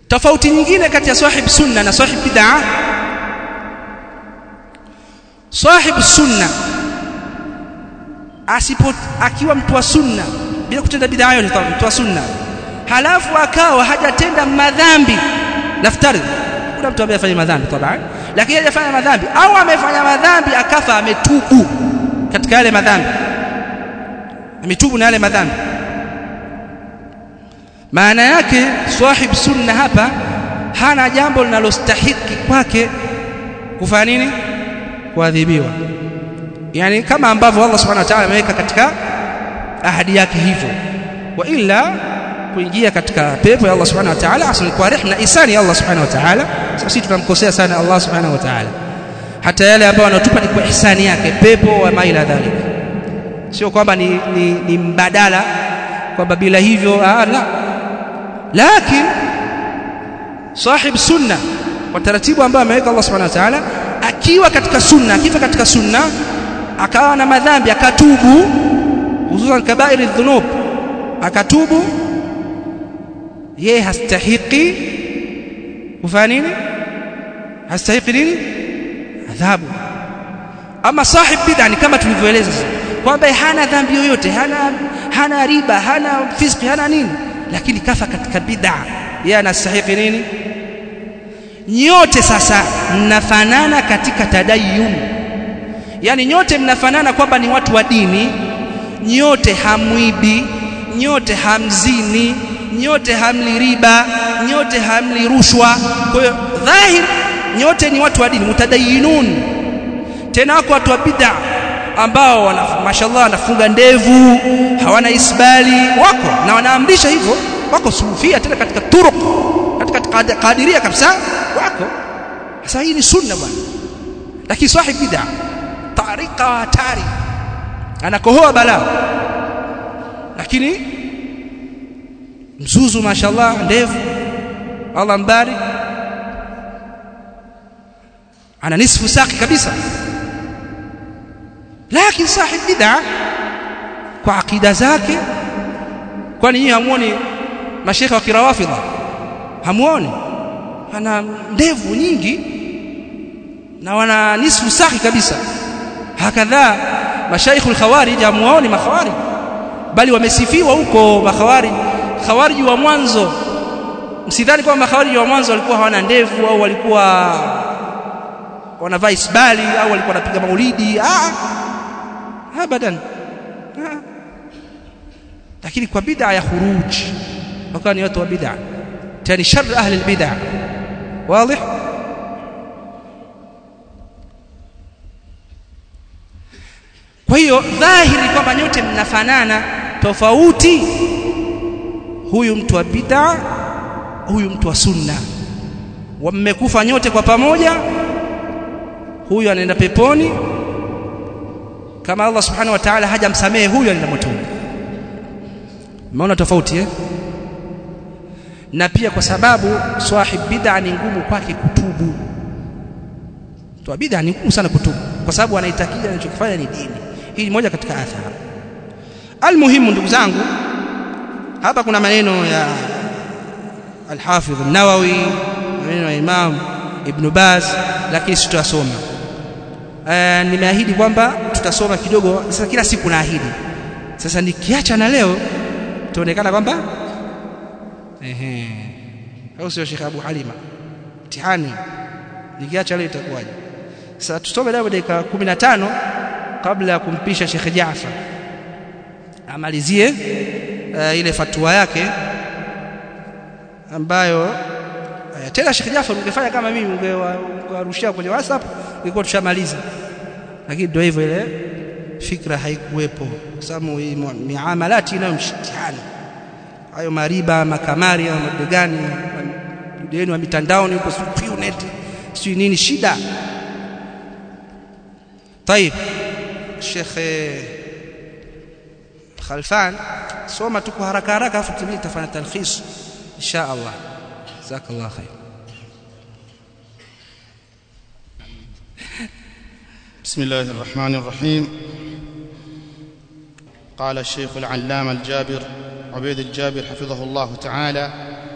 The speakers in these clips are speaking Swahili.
tofauti nyingine kati ya sahib sunna na sahib bid'a sahib sunna asipo akiwa mtu wa sunna bila kutenda bid'a yote mtu wa sunna halafu akawa hajatenda madhambi naftari kuna mtu ambaye afanya madhambi tabaan lakini hajafanya madhambi au amefanya madhambi akafa ametubu katika yale madhambi ametubu na yale madhambi maana yake sahib sunna hapa hana jambo linalostahiki kwake kufanya nini kuadhibiwa yani kama ambavyo Allah subhanahu wa ta'ala ameweka katika ahadi yake hivyo wa illa kuingia katika pepo ya Allah subhanahu wa ta'ala asli kwa rehema isani ya Allah subhanahu wa ta'ala sisi tunamkosea sana Allah subhanahu wa ta'ala hata yale ambayo anatupa ni kwa ihsani yake pepo wa maila dhalik sio kwamba ni, ni, ni mbadala kwamba bila hivyo ah, la lakini sahib sunna kwa taratibu ambayo ameweka Allah subhanahu wa ta'ala akiwa katika sunna akifa katika sunna akawa na madhambi akatubu hususan kabairi dhunub akatubu yeye hastahiki kufanya nini hastahiki nini adhabu ama sahib bid'a ni kama tulivyoeleza kwamba hana dhambi yoyote hana hana riba hana fiski hana nini lakini kafa katika bid'a yeye anastahiki nini nyote sasa mnafanana katika tadayyun yani nyote mnafanana kwamba ni watu wa dini nyote hamwibi nyote hamzini nyote hamli riba nyote hamli rushwa kwa hiyo dhahir nyote ni watu wa dini mutadayinun tena wako watu wa bid'a ambao wana mashallah wanafunga ndevu hawana isbali wako na wanaamrisha hivyo wako sufia tena katika turuq katika kadiria kabisa wako sasa hii ni sunna bwana lakini sahib bid'a tarika wa hatari anakohoa balaa lakini mzuzu mashallah ndevu Allah mbarik ana nisfu saki kabisa lakini sahib bid'a kwa akida zake kwani nyinyi hamuoni mashekha wa kirawafidha hamuoni ana ndevu nyingi na wana nisfu saki kabisa hakadha mashaikh al-khawarij hamuoni makhawarij bali wamesifiwa huko makhawarij khawarij wa mwanzo msidhani kwamba makhawarij wa mwanzo walikuwa hawana ndevu au walikuwa wanavaa isbali au walikuwa wanapiga maulidi ah abadan ah. lakini kwa bid'a ya khuruj wakawa ni watu wa bid'a tani shar ahli albid'a wazi kwa hiyo dhahiri kwamba nyote mnafanana tofauti huyu mtu wa bid'a huyu mtu wa sunna wamekufa nyote kwa pamoja huyu anaenda peponi kama Allah subhanahu wa ta'ala hajamsamehe huyu anaenda motoni umeona tofauti eh na pia kwa sababu swahib bid'a ni ngumu kwake kutubu mtu bid'a ni ngumu sana kutubu kwa sababu anaitakia anachokifanya ni dini hii ni moja katika athari almuhimu ndugu zangu hapa kuna maneno ya al-Hafidh an-Nawawi maneno ya Imam Ibn Baz lakini sitasoma uh, nimeahidi kwamba tutasoma kidogo sasa kila siku naahidi sasa nikiacha na leo tuonekana kwamba ehe au sio Sheikh Abu Halima mtihani nikiacha leo itakuwaje sasa tusome leo dakika 15 kabla ya kumpisha Sheikh Jaafar amalizie uh, ile fatwa yake ambayo uh, tena Sheikh Jaafar ungefanya kama mimi ungewarushia kwenye WhatsApp ingekuwa tushamaliza lakini ndio hivyo ile fikra haikuwepo kwa sababu miamalati inayo mshitihani hayo mariba makamari au madegani yenu wa mitandaoni huko net sio nini shida طيب Sheikh Khalfan soma tu kwa haraka haraka afu tumii tafanya talkhis insha Allah jazakallah khair بسم الله الرحمن الرحيم قال الشيخ العلامة الجابر عبيد الجابر حفظه الله تعالى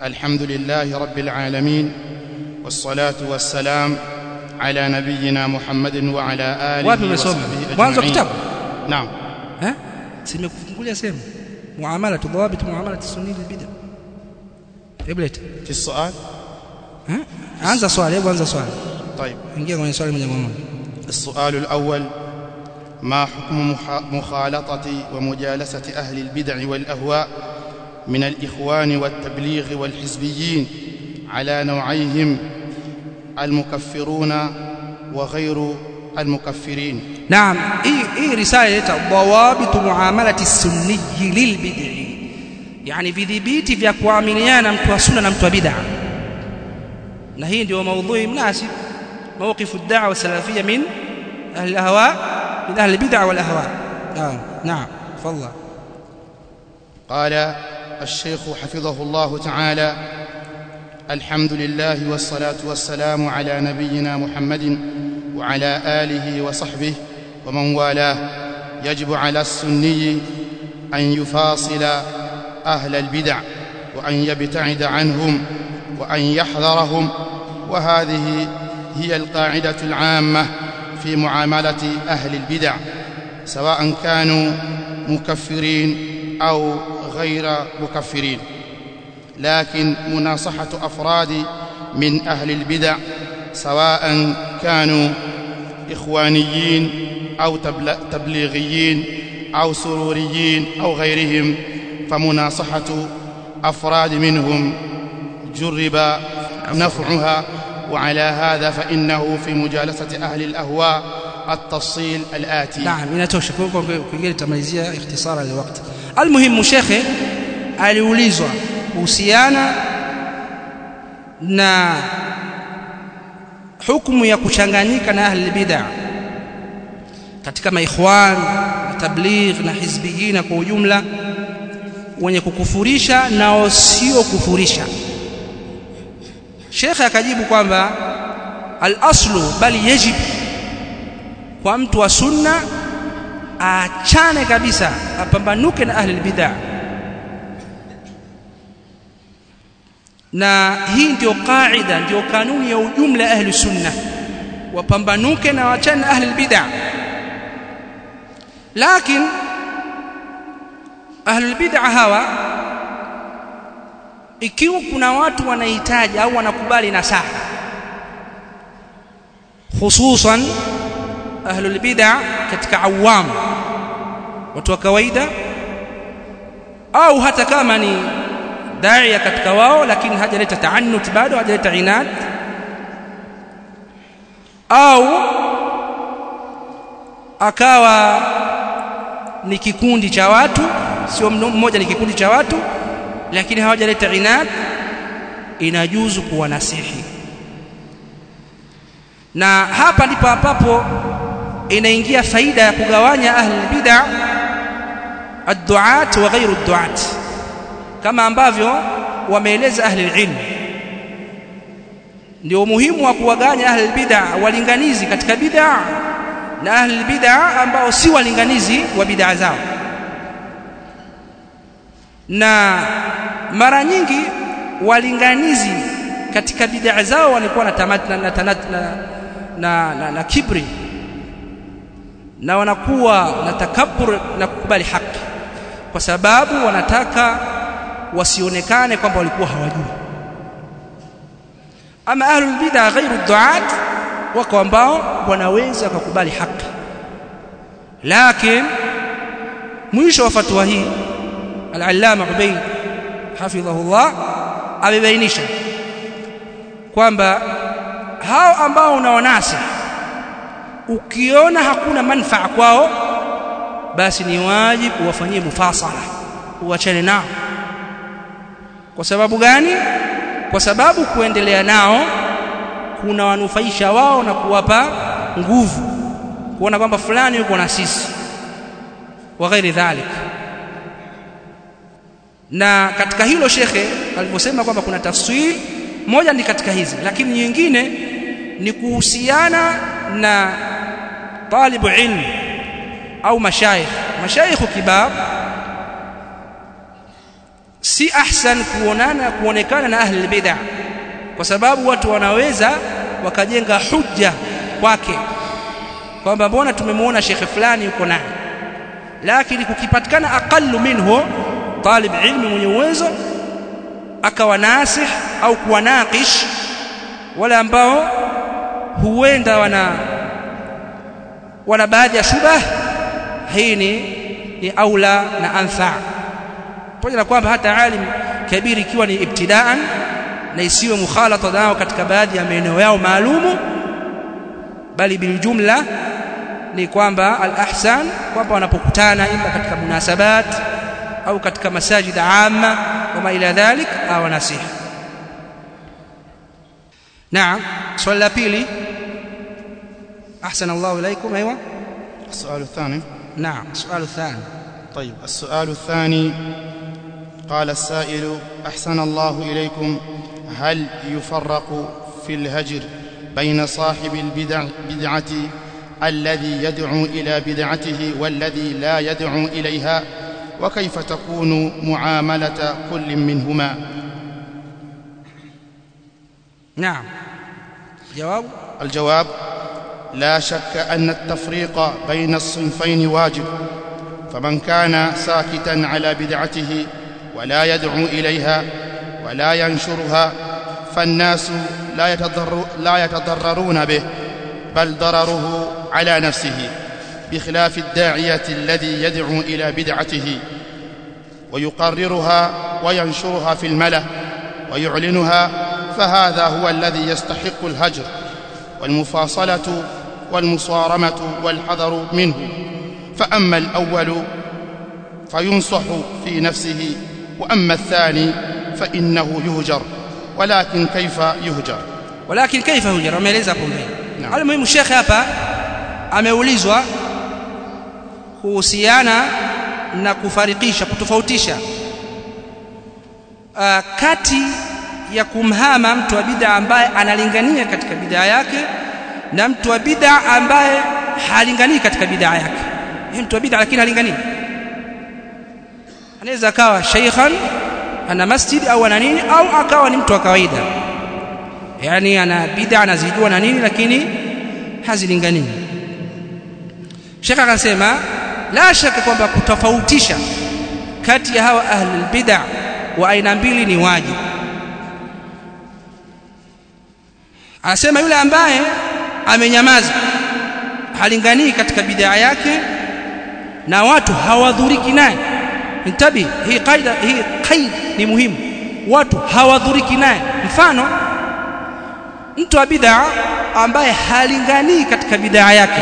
الحمد لله رب العالمين والصلاة والسلام على نبينا محمد وعلى آله wapi umesoma وصحبه mwanzo wa أجمعين kitabu نعم eh simekufungulia sehemu muamala tudhawabit muamala sunni bid'a hebu leta في السؤال eh anza swali hebu anza swali طيب ingia kwenye swali moja kwa moja السؤال الأول ما حكم مح- مخالطة ومجالسة أهل البدع والأهواء من الإخوان والتبليغ والحزبيين على نوعيهم المكفرون وغير المكفرين naam hii hii risala inaita dawabit muamalati sunni lilbid'i yani vidhibiti vya kuamiliana mtu wa sunna na mtu wa bid'a na hii ndio maudhui mnasib موقف الدعوه السلفيه من اهل الاهواء من اهل البدع والاهواء نعم نعم تفضل قال الشيخ حفظه الله تعالى الحمد لله والصلاة والسلام على نبينا محمد وعلى آله وصحبه ومن والاه يجب على السني أن يفاصل أهل البدع وأن يبتعد عنهم وأن يحذرهم وهذه هي القاعدة العامة في معاملة أهل البدع سواء كانوا مكفرين أو غير مكفرين لكن مناصحة أفراد من أهل البدع سواء كانوا إخوانيين أو تبل- تبليغيين أو سروريين أو غيرهم فمناصحة أفراد منهم جرب نفعها وعلى هذا فإنه في مجالسة أهل الأهواء التفصيل الآتي naam inatosha kwa kwa kingine tutamalizia ikhtisara ya wakati almuhimu shekhe aliulizwa kuhusiana na hukumu ya kuchanganyika na ahli bid'a katika maikhwan na tabligh na hizbiyina kwa ujumla wenye kukufurisha na wasio kufurisha shekhe akajibu kwamba al-aslu bali yajib kwa mtu wa sunna aachane kabisa apambanuke na ahli bid'a na hii ndio kaida ndio kanuni ya ujumla ahli sunna wapambanuke na waachane na ahli bid'a lakini ahli bid'a hawa ikiwa kuna watu wanahitaji au wanakubali nasaha hususan ahlul bid'a katika awam watu wa kawaida au hata kama ni daia katika wao lakini hajaleta taannut bado hajaleta inad au akawa ni kikundi cha watu sio mmoja ni kikundi cha watu lakini hawajaleta inad inajuzu kuwanasihi na hapa ndipo ambapo inaingia faida ya kugawanya ahli bid'a ad-du'at wa ghairu ad-du'at kama ambavyo wameeleza ahli ilm ndio umuhimu wa kuwaganya ahli bid'a walinganizi katika bid'a na ahli bid'a ambao si walinganizi wa bid'a zao na mara nyingi walinganizi katika bid'a zao walikuwa na tamat na, na, na, na, na, na kibri na wanakuwa na takabbur na kukubali haki kwa sababu wanataka wasionekane kwamba walikuwa hawajui ama ahlul bid'a ghairu du'at wako ambao wanaweza kukubali haki lakini mwisho wa fatwa hii al-allama ubayd hafidhahullah amebainisha kwamba hao ambao unaonasa ukiona hakuna manfaa kwao basi ni wajibu uwafanyie mufasala uachane nao kwa sababu gani kwa sababu kuendelea nao kuna wanufaisha wao na kuwapa nguvu kuona kwamba fulani yuko na sisi wa ghairi dhalik na katika hilo shekhe alivyosema kwamba kuna tafsiri moja ni katika hizi lakini nyingine ni kuhusiana na talibu ilm au mashayikh mashayikh kibar si ahsan kuonana kuonekana na ahli bid'ah kwa sababu watu wanaweza wakajenga hujja kwake kwamba mbona tumemwona shekhe fulani yuko naye lakini kukipatikana aqallu minhu talib ilmi mwenye uwezo akawa nasih au kuwanaqish wale ambao huenda wana wana baadhi ya shubah hii ni ni aula na anfa pamoja na kwamba hata alim kabiri ikiwa ni ibtidaan na isiwe mukhalata nao katika baadhi ya maeneo yao maalumu bali biljumla ni kwamba al-ahsan kwamba wanapokutana ima katika munasabat au katika masajid amma wama ila dhalik au nasiha naam swali la pili ahsan Allah ilaykum aywa السؤال الثاني نعم السؤال الثاني طيب السؤال الثاني قال السائل أحسن الله إليكم هل يفرق في الهجر بين صاحب البدع بدعة الذي يدعو إلى بدعته والذي لا يدعو إليها وكيف تكون معاملة كل منهما نعم جواب الجواب لا شك أن التفريق بين الصنفين واجب فمن كان ساكتا على بدعته ولا يدعو إليها ولا ينشرها فالناس لا, يتضر لا يتضررون به بل ضرره على نفسه بخلاف الداعية الذي يدعو إلى بدعته ويقررها وينشرها في الملأ ويعلنها فهذا هو الذي يستحق الهجر والمفاصلة والمصارمة والحذر منه فأما الأول فينصح في نفسه وأما الثاني فإنه يهجر ولكن كيف يهجر ولكن كيف يهجر ameeleza hapo mbele Naam. almuhimu shekhe hapa ameulizwa kuhusiana na kufarikisha kutofautisha uh, kati ya kumhama mtu wa bid'a ambaye analingania katika bid'a yake na mtu wa bid'a ambaye halinganii katika bid'a yake Yeye mtu wa bid'a lakini halinganii anaweza akawa sheikhan ana masjid au ana nini au akawa ni mtu wa kawaida yani ana bid'a anazijua na nini lakini hazilinganii Sheikh akasema la shaka kwamba kutofautisha kati ya hawa ahlul bid'a wa aina mbili ni wajibu anasema yule ambaye amenyamaza halinganii katika bid'a yake na watu hawadhuriki naye intabi hii kaida hii kaid ni muhimu watu hawadhuriki naye mfano mtu wa bid'a ambaye halinganii katika bid'a yake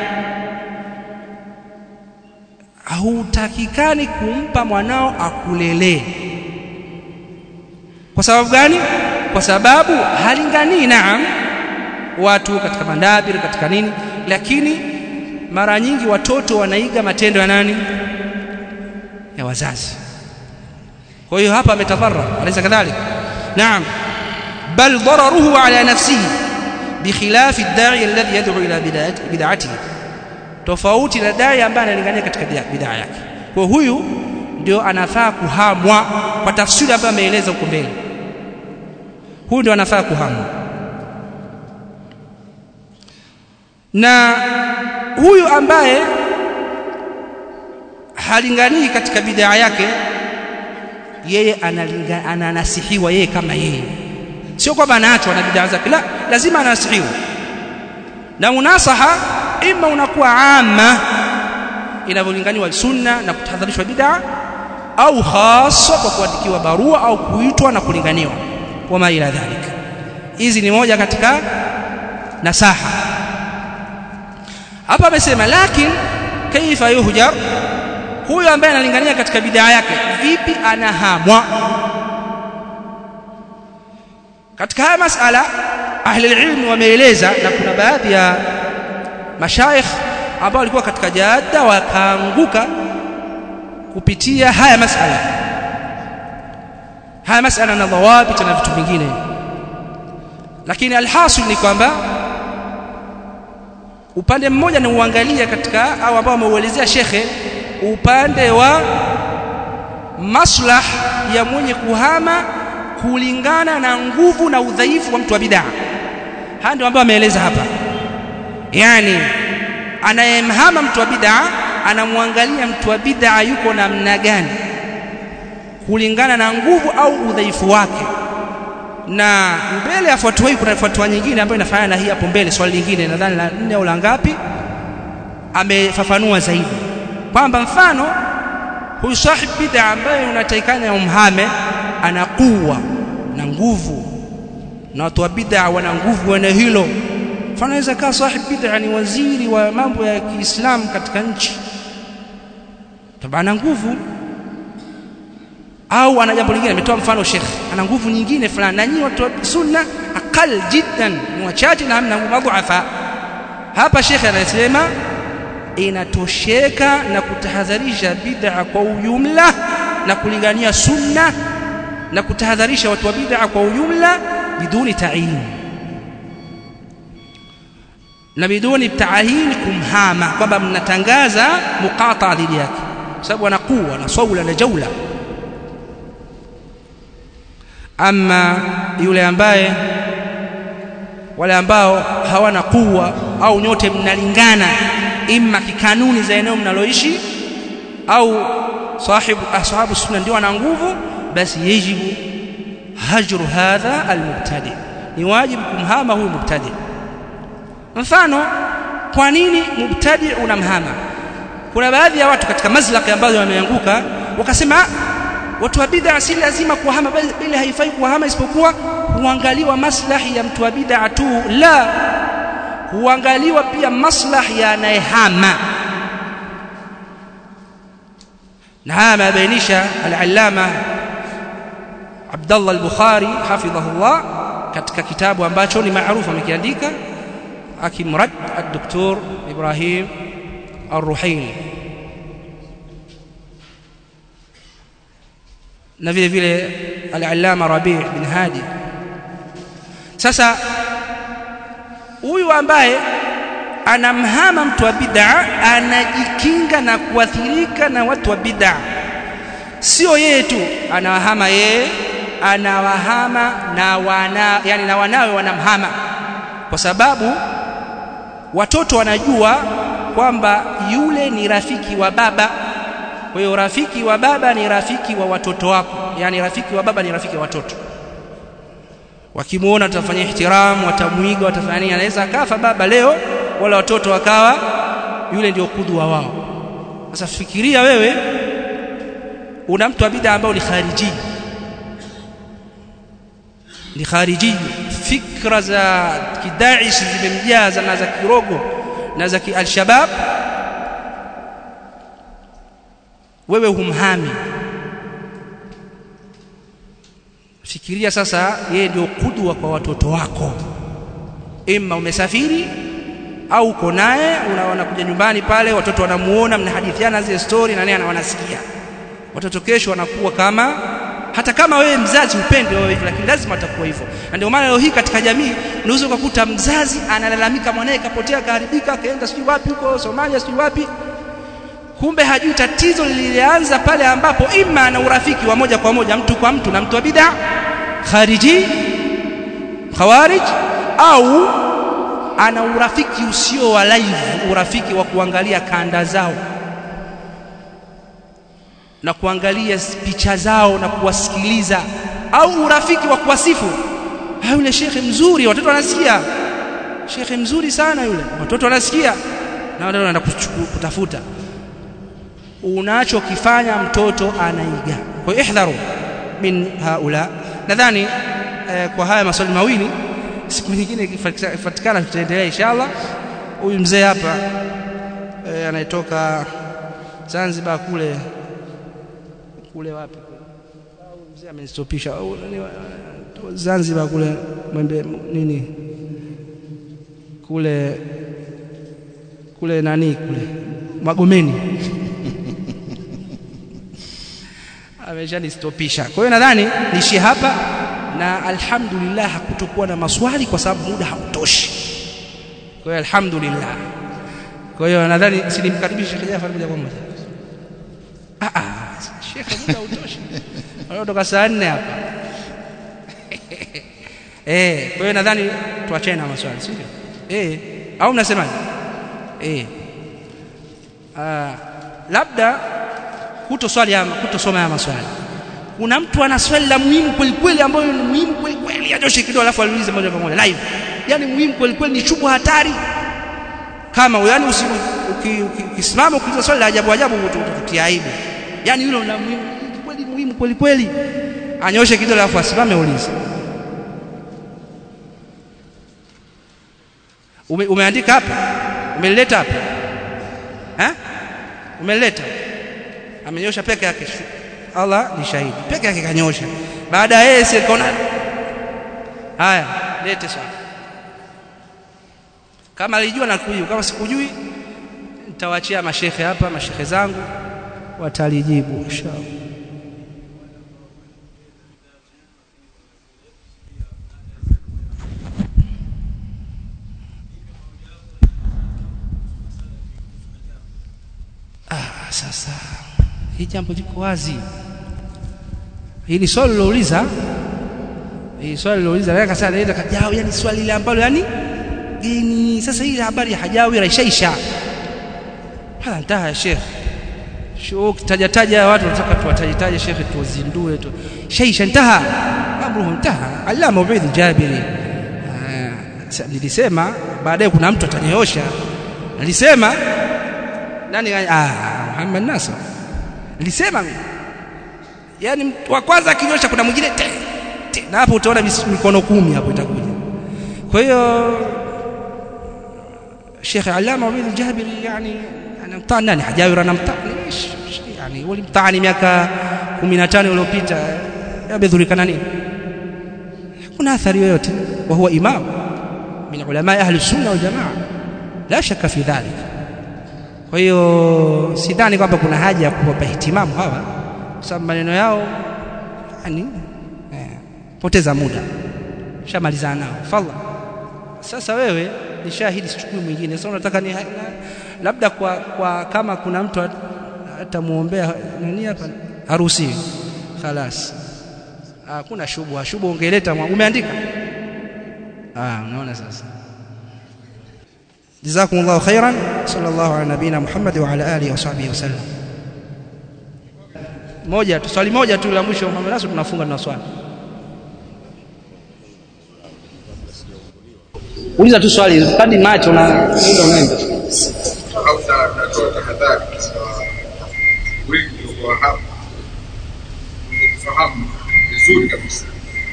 hautakikani kumpa mwanao akulelee kwa sababu gani kwa sababu halinganii naam watu katika mandabir katika nini lakini mara nyingi watoto wanaiga matendo ya nani ya wazazi kwa hiyo hapa ametadharra alaysa kadhalik naam bal dararuhu ala nafsihi بخلاف الداعي الذي يدعو الى بدعته tofauti na dai ambaye analingania katika bid'a yake kwa huyu ndio anafaa kuhamwa kwa tafsiri ambayo ameeleza huko mbele huyu ndio anafaa kuhamwa na huyu ambaye halinganii katika bid'a yake yeye analinga ananasihiwa yeye kama yeye sio kwamba anaachwa na bid'a zake la lazima anasihiwa na munasaha ima unakuwa amma inavyolinganiwa sunna na kutahadharishwa bid'a au hasa kwa kuandikiwa barua au kuitwa na kulinganiwa wama ila dhalika hizi ni moja katika nasaha hapa amesema lakini kaifa yuhjar huyo ambaye analingania katika bid'a yake vipi anahamwa katika haya masala ahli ilmu wameeleza na kuna baadhi ya mashaikh ambao walikuwa katika jada wakaanguka kupitia haya masala haya masala na dhawabit na vitu vingine lakini alhasil ni kwamba upande mmoja ni uangalia katika au ambao wameuelezea shekhe upande wa maslah ya mwenye kuhama kulingana na nguvu na udhaifu wa mtu wa bid'a haya ndio ambayo ameeleza hapa yani anayemhama mtu wa bid'a anamwangalia mtu wa bid'a yuko namna gani kulingana na nguvu au udhaifu wake na mbele ya fatwa hii kuna fatwa nyingine ambayo inafanana na hii hapo mbele swali lingine nadhani la nne au la ngapi amefafanua zaidi kwamba mfano huyu sahib bid'a ambaye unatakikana umhame ana kuwa na nguvu na watu wa bid'a wana nguvu wana hilo mfano anaweza kaa sahib bid'a ni waziri wa mambo ya Kiislamu katika nchi tabana nguvu au ana jambo lingine ametoa mfano Sheikh ana nguvu nyingine fulani na nyinyi watu wa sunna aqal jiddan ni wachache na hamna madhuafa hapa Sheikh anasema inatosheka na kutahadharisha bid'a kwa ujumla na kulingania sunna na kutahadharisha watu wa bid'a kwa ujumla biduni ta'yin na biduni ta'yin kumhama kwamba mnatangaza muqata dhidi yake kwa sababu ana kuwa na saula na jaula ama yule ambaye wale ambao hawana kuwa au nyote mnalingana imma kikanuni za eneo mnaloishi au sahibu ashabu sunna ndio ana nguvu basi yajibu hajru hadha almubtadi ni wajibu kumhama huyu mubtadi mfano kwa nini mubtadi unamhama kuna baadhi ya watu katika mazlaki ambazo wameanguka wakasema watu wa bid'a si lazima kuhama bali haifai kuhama isipokuwa huangaliwa maslahi ya mtu wa bid'a tu la huangaliwa pia maslahi ya anayehama na haya amebainisha al-allama Abdullah al-Bukhari hafidhahullah katika kitabu ambacho ni maarufu amekiandika akimrad ad-doktor Ibrahim ar-Ruhaili na vile vile al-allama Rabi' bin Hadi sasa huyu ambaye anamhama mtu wa bid'a anajikinga na kuathirika na watu wa bid'a sio yeye tu anawahama yeye anawahama na wana yani na wanawe wanamhama kwa sababu watoto wanajua kwamba yule ni rafiki wa baba kwa hiyo rafiki wa baba ni rafiki wa watoto wako yani rafiki wa baba ni rafiki wa watoto wakimuona tutafanya ihtiram watamuiga watafanya nini anaweza akafa baba leo wala watoto wakawa yule ndio kudwa wao sasa fikiria wewe una mtu wa bid'a ambao ni khariji ni khariji fikra za kidaish zimemjaza na za kirogo na za al-shabab wewe humhami fikiria sasa yeye ndio kudwa kwa watoto wako imma umesafiri au uko naye unaona kuja nyumbani pale watoto wanamuona mnahadithiana zile story na naye wanasikia watoto kesho wanakuwa kama hata kama wewe mzazi upende wewe hivyo lakini lazima atakuwa hivyo na ndio maana leo hii katika jamii unaweza kukuta mzazi analalamika mwanae kapotea kaharibika kaenda sijui wapi huko Somalia sijui wapi kumbe hajui tatizo lilianza pale ambapo ima ana urafiki wa moja kwa moja mtu kwa mtu na mtu wa bid'a khariji khawarij au ana urafiki usio wa live urafiki wa kuangalia kanda zao na kuangalia picha zao na kuwasikiliza au urafiki wa kuwasifu yule shekhe mzuri watoto wanasikia shekhe mzuri sana yule watoto wanasikia na watoto wanaenda kutafuta unachokifanya mtoto anaiga kwa hiyo ihdharu min haula nadhani eh, kwa haya maswali mawili siku nyingine ikipatikana tutaendelea inshallah huyu mzee hapa eh, anayetoka Zanzibar kule kule wapi mzee amenistopisha Zanzibar kule mwembe nini kule kule nani kule Magomeni ameshanistopisha kwa hiyo nadhani niishie hapa na alhamdulillah hakutokuwa na maswali kwa sababu muda hautoshi kwa hiyo alhamdulillah kwa hiyo nadhani sinimkaribishe Sheikh Jafar moja kwa moja ah ah shekhe muda utoshi kutoka saa 4 hapa eh kwa hiyo nadhani tuachane na maswali si ndio eh au mnasemaje eh ah labda kutoswali ama kutosoma ya maswali kuna mtu ana swali la muhimu kweli kweli ambayo ni muhimu kweli kweli anyoshe kidogo alafu aliulize moja kwa moja live yani muhimu kweli kweli ni chubu hatari kama yani ukisimama ukiuliza swali la ajabu ajabu utakutia aibu yani hilo la muhimu kweli muhimu kweli kweli anyoshe kidogo alafu asimame ulize Ume, umeandika hapa umeleta hapa eh umeleta amenyosha peke yake Allah ni shahidi peke yake kanyosha baada ya yeye sikaona haya lete swali kama alijua na kujua kama sikujui nitawaachia mashehe hapa mashehe zangu watalijibu inshallah ah sasa hii jambo liko wazi hili swali lilouliza hii swali lilouliza naweka sana naweza kajao yani swali ile ambalo yani geni sasa hii habari ya hajawi raishaisha hala ntaha ya sheikh sho taja taja watu wanataka tuwatajitaje shekhe tuwazindue tu shaisha ntaha amruhu ntaha allama ubaid jabiri nilisema baadaye kuna mtu atanyoosha nilisema nani ah Muhammad Nasr nilisema mimi yani wa kwanza akinyosha kuna mwingine te, te, na hapo utaona mikono kumi hapo itakuja kwa hiyo Sheikh Allama Ubaid Jabiri yani anamtani nani hajawi anamtani yani walimtani miaka 15 iliyopita yamedhurika nini kuna athari yoyote wa huwa imam min ulama ahli sunna wal jamaa la shaka fi dhalik kwa hiyo sidhani kwamba kuna haja ya kuwapa ihtimamu hawa kwa sababu maneno yao yani eh, poteza muda shamalizana nao falla sasa wewe ni shahidi sichukui mwingine sasa unataka ni labda kwa, kwa kama kuna mtu atamuombea nani hapa haruhusiwi khalas hakuna shubha shubha ungeleta umeandika ah unaona sasa جزاكم الله خيرا صلى الله على نبينا محمد وعلى اله وصحبه وسلم moja tu swali moja tu la mwisho Muhammad Nasr tunafunga na swali uliza tu swali kadi macho na muda unaenda au natoa tahadhari wengi wa hapa kufahamu vizuri kabisa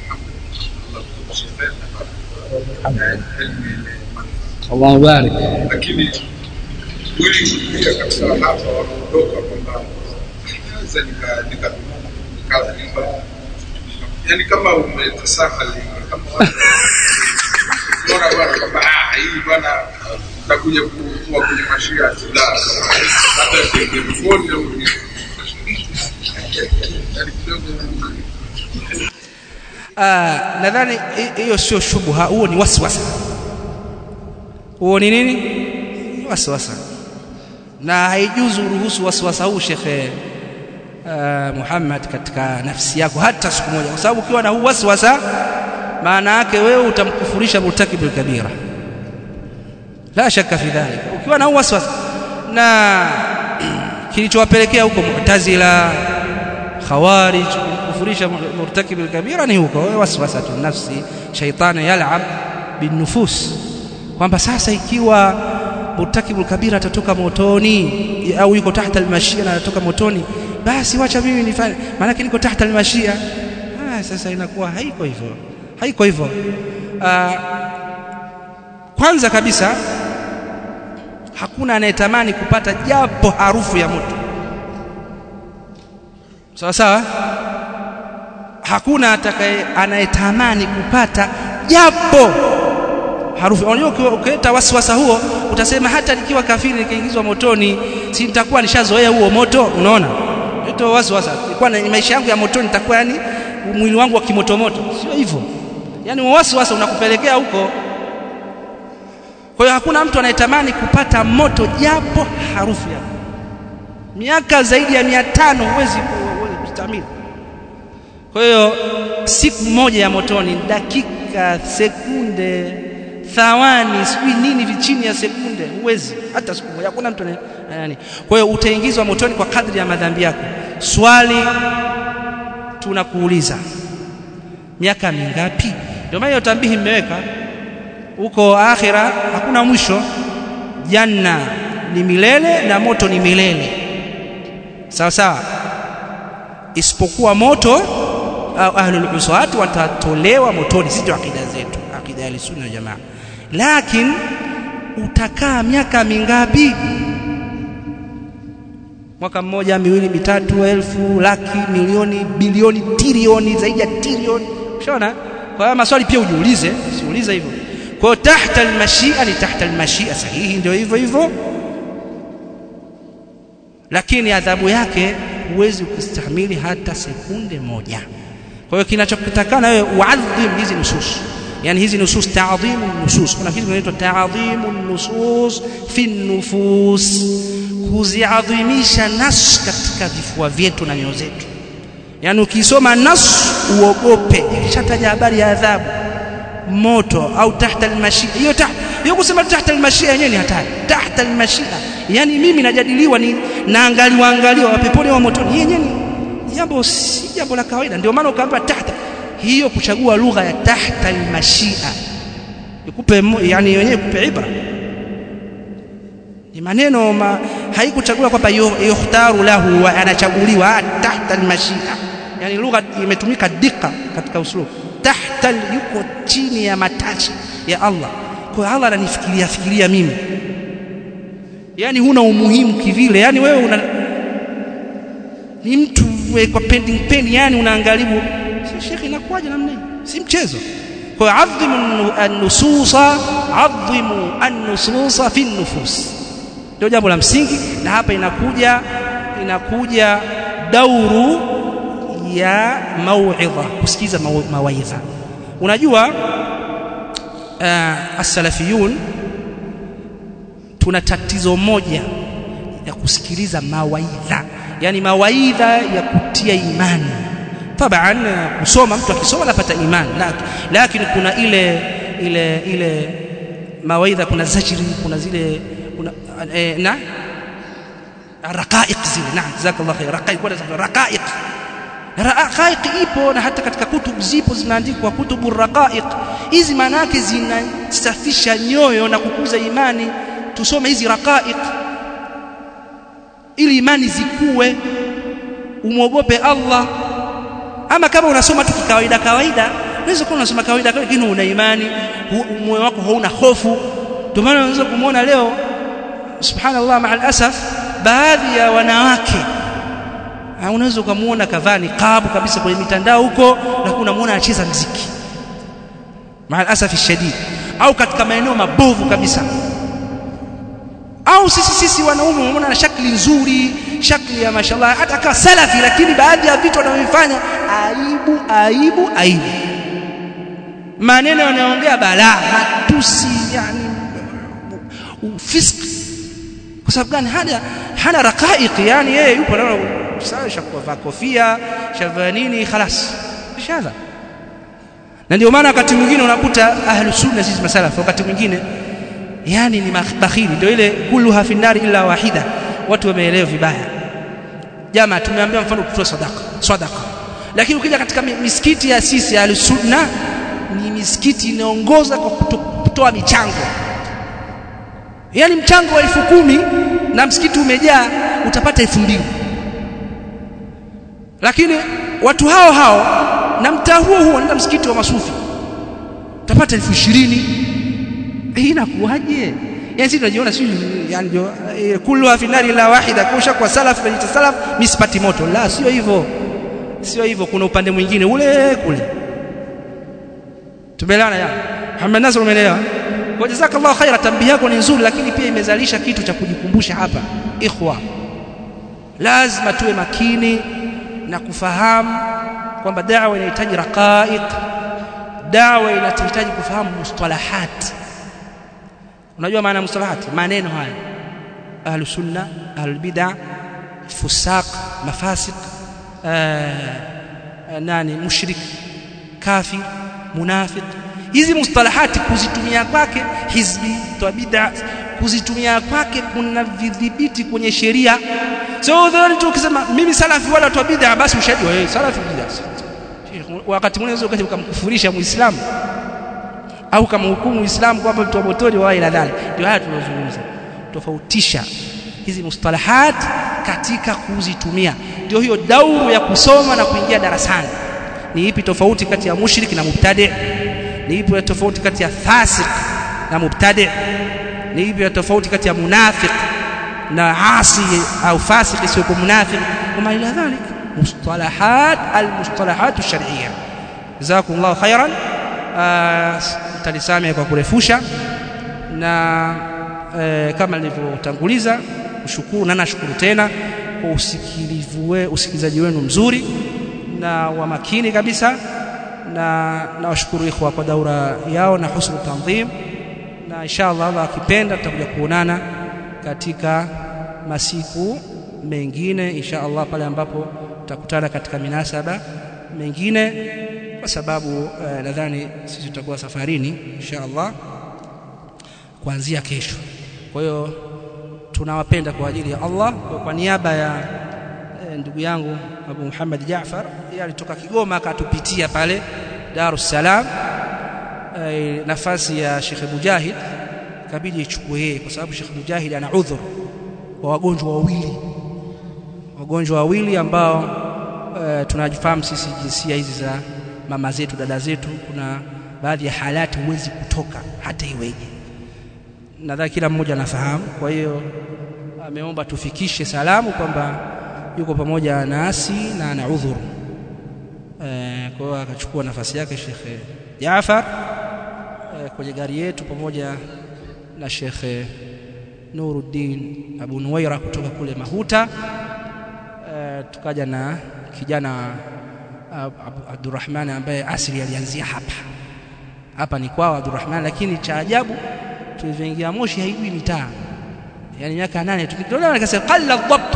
Allahu barik lakini wengi pia katika hapa wanaondoka kwamba naweza nika yani kama umetasahali kama bora bwana kwamba ah hii bwana takuja kuwa kwenye mashia la hata telefoni au Ah, nadhani hiyo sio shubha, huo ni waswasa. Huo ni nini? Ni waswasa, na haijuzu ruhusu waswasa huu Shekhe uh, Muhammad katika nafsi yako hata siku moja, kwa sababu ukiwa na huu waswasa, maana yake wewe utamkufurisha murtakibul kabira, la shaka fi dhalika. Ukiwa na huu waswasa na kilichowapelekea huko Mu'tazila, Khawarij kufurisha murtakib kabira ni huko waswasa tu nafsi shaitani yal'ab binufus kwamba sasa ikiwa murtakibul kabira atatoka motoni au yuko tahta almashia na atatoka motoni basi wacha mimi nifanye maana niko tahta almashia ah sasa inakuwa haiko hivyo haiko hivyo ah, kwanza kabisa hakuna anayetamani kupata japo harufu ya moto sawa sawa hakuna atakaye anayetamani kupata japo harufu unajua ukileta wasiwasa huo utasema hata nikiwa kafiri nikiingizwa motoni si nitakuwa nishazoea huo moto unaona ndio wasiwasa ilikuwa na maisha yangu ya motoni nitakuwa yani mwili wangu wa kimotomoto sio hivyo yani wasiwasa unakupelekea huko kwa hiyo hakuna mtu anayetamani kupata moto japo harufu yake miaka zaidi ya mia tano huwezi kustahimili kwa hiyo siku moja ya motoni dakika sekunde thawani sijui nini vichini ya sekunde huwezi hata siku moja hakuna mtu nani kwa hiyo utaingizwa motoni kwa kadri ya madhambi yako swali tunakuuliza miaka mingapi ndio maana tambihi mmeweka huko akhira hakuna mwisho janna ni milele na moto ni milele sawa sawa isipokuwa moto au ahlul uswat watatolewa motoni sio akida zetu akida ya sunna jamaa lakini utakaa miaka mingapi mwaka mmoja miwili mitatu elfu laki milioni bilioni trilioni zaidi ya trilioni ushaona kwa hiyo maswali pia ujiulize usiulize hivyo kwa hiyo tahta almashia ni tahta almashia sahihi ndio hivyo hivyo lakini adhabu yake huwezi kustahimili hata sekunde moja kwa hiyo kinachokutakana wewe uadhim hizi nusus yani hizi nusus ta'dhimu nusus kuna kitu kinaitwa ta'dhimu nusus fi nufus kuziadhimisha nas katika vifua vyetu na nyoyo zetu yani ukisoma nas uogope shataja habari ya adhabu moto au tahta almashia hiyo ta hiyo kusema tahta almashia yenyewe ni hatari tahta almashia yani mimi najadiliwa ni naangaliwa angaliwa wapeponi wa motoni yenyewe ni jambo si jambo la kawaida ndio maana ukaambiwa tahta hiyo kuchagua lugha ya tahta almashia ikupe yani yenyewe ikupe ibra ni maneno ma, haikuchaguliwa kwamba yukhtaru lahu wa anachaguliwa tahta almashia yani lugha imetumika dika katika uslub tahta yuko chini ya matachi ya Allah kwa Allah ananifikiria fikiria mimi yani huna umuhimu kivile yani wewe una ni mtu kwa pending pen yani unaangalibu si shekhi inakuwaje namna hii si mchezo kwa adhimu an-nususa adhimu an-nususa fi an-nufus ndio jambo la msingi na hapa inakuja inakuja dauru ya mauidha kusikiza mawaidha unajua uh, as-salafiyun tuna tatizo moja ya kusikiliza mawaidha yani mawaidha ya kutia imani taban kusoma mtu akisoma anapata imani lakini kuna ile ile ile mawaidha kuna zajri kuna zile kuna eh, na raqaiq zile na jazakallahu khair raqaiq wala raqaiq raqaiq ipo na hata katika kutubu zipo zinaandikwa kutubu raqaiq hizi maana yake zinasafisha nyoyo na kukuza imani tusome hizi raqaiq ili imani zikue umwogope Allah ama kama unasoma tu kawaida kawaida unaweza kuwa unasoma kawaida lakini una imani moyo wako hauna hofu ndio maana unaweza kumuona leo subhanallah maal asaf baadhi ya wanawake unaweza ukamuona kavaa niqabu kabisa kwenye mitandao huko na unamuona anacheza mziki maal asaf shadid au katika maeneo mabovu kabisa au sisi sisi wanaume unaona na shakli nzuri shakli ya mashallah hata kama salafi lakini baadhi ya vitu wanavyofanya aibu aibu aibu maneno yanaongea balaa matusi yani ufiski kwa sababu gani hana hana raqaiq yani yeye yupo na sawa shakuvaa kofia shavaa nini خلاص shadha na ndio maana wakati mwingine unakuta ahlus sunna sisi masalafu wakati mwingine yani ni bakhili ndio ile kulluha fi nari illa wahida watu wameelewa vibaya jamaa tumeambia mfano tutoe sadaka sadaka lakini ukija katika misikiti ya sisi ya sunna ni misikiti inaongoza kwa kutoa michango yani mchango wa elfu kumi na msikiti umejaa utapata elfu mbili lakini watu hao hao na mtaa huo huo wanaenda msikiti wa masufi utapata elfu ishirini hii inakuwaje yani sisi tunajiona sisi yani ndio kullu fi nari la wahida kusha kwa salaf na salaf misipati moto la sio hivyo sio hivyo kuna upande mwingine ule kule tumeelewana ya Muhammad Nasr umeelewa kwa jazakallahu khaira tambihi yako ni nzuri lakini pia imezalisha kitu cha kujikumbusha hapa ikhwa lazima tuwe makini na kufahamu kwamba da'wa inahitaji raqaiq da'wa inahitaji kufahamu mustalahat unajua maana mustalahat maneno haya ahlu sunna ahlu bid'ah fusaq mafasiq uh, nani mushrik kafir munafiq hizi mustalahati kuzitumia kwake hizbi toa bid'a kuzitumia kwake kuna vidhibiti kwenye sheria so dhani tu ukisema mimi salafi wala toa bid'a basi ushahidi wewe salafi bid'a wakati mwingine unaweza ukamkufurisha muislamu au kama hukumu uislamu kwamba mtu wa motoni wa ila dhalik ndio haya tunazungumza tofautisha hizi mustalahat katika kuzitumia ndio hiyo dauru ya kusoma na kuingia darasani ni ipi tofauti kati ya mushrik na mubtadi ni ipi tofauti kati ya fasik na mubtadi ni ipi tofauti kati ya munafiq na asi au fasik sio munafiq kama ila dhalik mustalahat almustalahat alshar'iyya jazakumullahu khairan talisamia kwa kurefusha na e, kama nilivyotanguliza kushukuru na nashukuru tena kwa usikilivu we, usikilizaji wenu mzuri na wa makini kabisa na nawashukuru ikhwa kwa daura yao na husnu tanzim na inshallah Allah akipenda tutakuja kuonana katika masiku mengine inshallah pale ambapo tutakutana katika minasaba mengine kwa sababu uh, nadhani sisi tutakuwa safarini inshallah kuanzia kesho kwa hiyo tunawapenda kwa ajili ya Allah kwa, kwa niaba ya e, ndugu yangu Abu Muhammad Jaafar yeye alitoka Kigoma akatupitia pale Dar es Salaam e, nafasi ya Sheikh Mujahid kabidi ichukue yeye kwa sababu Sheikh Mujahid ana udhur wa wagonjwa wawili wagonjwa wawili ambao e, tunajifahamu sisi jinsia hizi za mama zetu dada zetu kuna baadhi ya halati huwezi kutoka hata iweje nadhani kila mmoja anafahamu kwa hiyo ameomba tufikishe salamu kwamba yuko pamoja nasi na ana udhuru e, kwa hiyo akachukua nafasi yake Sheikh Jaafar e, kwenye gari yetu pamoja na Sheikh Nuruddin Abu Nuwaira kutoka kule Mahuta e, tukaja na kijana Abdurrahman ambaye asili alianzia hapa hapa ni kwao Abdurrahman lakini cha ajabu tulivyoingia Moshi haijui mitaa yani miaka nane tukitolewa nikasema qalla dhabt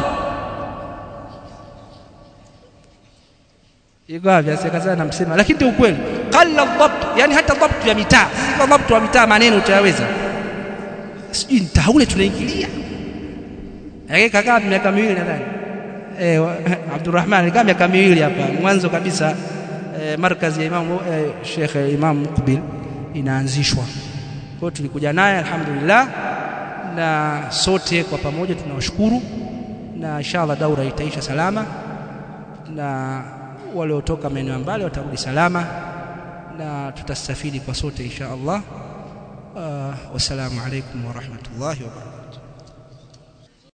iko wapi asikazana namsema lakini ndio ukweli qalla dhabt yani hata dhabt ya mitaa sio dhabt wa mitaa maneno utayaweza sijui mtaa ule tunaingilia yake kakaa miaka miwili nadhani eh Abdurrahman kama miaka miwili hapa mwanzo kabisa eh, markazi ya Imam eh, Sheikh Imam Mukbil inaanzishwa kwa tulikuja naye alhamdulillah na sote kwa pamoja tunawashukuru na inshallah daura itaisha salama na waliotoka maeneo mbali watarudi salama na tutastafidi kwa sote insha Allah uh, wassalamu alaikum wa rahmatullahi wa barakatuh